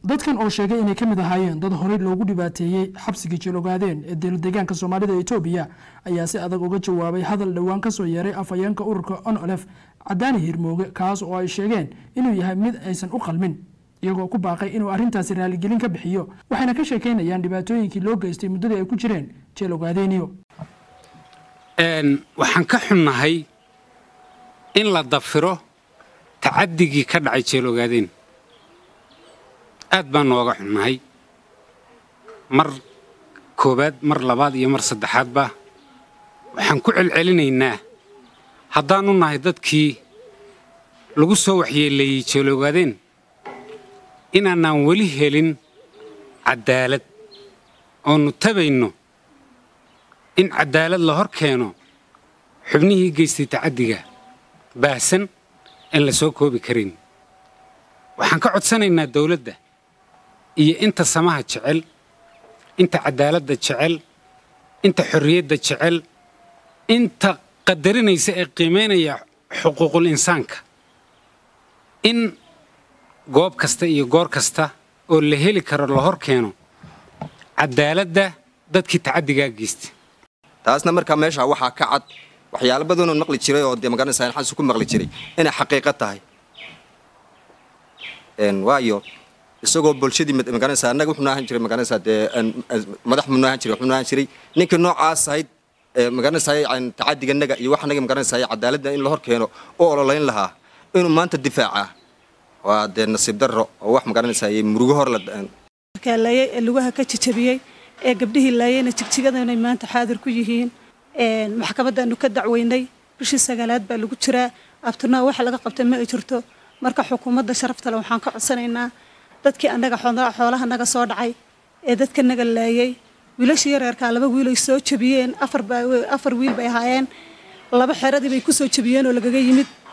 dadkan oo sheegay inay ka mid ahaayeen dad horey loogu dhibaateeyey xabsigii jilogaadeen ee dowladeegaanka soomaalida etoobiya ayaa si adag uga jawaabay hadal dhowaan kasoo yeeray afhayeenka ururka onolef cadaani hirmooge kaas oo ay sheegeen inuu yahay mid aysan u qalmin iyagoo ku baaqay inuu arrintaasi raaligelin ka bixiyo waxayna ka sheekaynayaan dhibaatooyinkii loo geystay muddadii ay ku jireen jeelogaadeeniyo waxaan ka xunnahay in la dafiro tacadigii ka dhacay jeelogaadeen aad baan nooga xunnahay mar koowaad mar labaad iyo mar saddexaadba waxaan ku celcelinaynaa haddaannu nahay dadkii lagu soo waxyeeleeyey jeelogaadeen inaanaan weli helin caddaalad oonnu tabayno in caddaalad la hor keeno xubnihii geystay tacaddiga baahsan aan la soo koobi karin waxaan ka codsanaynaa dawladda iyo inta samaha jecel inta caddaaladda jecel inta xorriyadda jecel inta qadarinaysa ee qiimaynaya xuquuqul insaanka in goob kasta iyo goor kasta oo la heli karo la hor keeno caddaaladda dadkii tacaddigaa geystay taasna markaa meesha waxaa ka cad waxyaalo badanoon maqli jiray oo dee magaranaysaa xasu ku maqli jiray inay xaqiiqo tahay waayo isagoo bulshadii magaranaysaa annaga wuxuu ahaan jiray magaranaysaa dee madax muu ahaan jiray wuxuu ahaan jiray ninkii noocaas ahayd magaranaysaa tacadiga naga iyo wax naga magaranaysaa cadaaladda in la hor keeno u ololayn lahaa inuu maanta difaaca waa dee nasiib darro oo wax magaranaysaa murugo hor la laayay ee lugaha ka jajabiyey ee gabdhihii laayayna jigjigada inay maanta xaadir ku yihiin maxkamadaanu ka dacweynay bishii sagaalaad baa lagu jiraa abtinaa waxa laga qabtay ma ay jirto marka xukuumadda sharaftale waxaan ka codsanaynaa dadkii annaga xoolaha naga soo dhacay ee dadka naga laayay wiilashii yareerkaa laba wiilay soo jabiyeen afar wiil bay ahaayeen laba xeradii bay ku soo jabiyeen oo lagaga yimid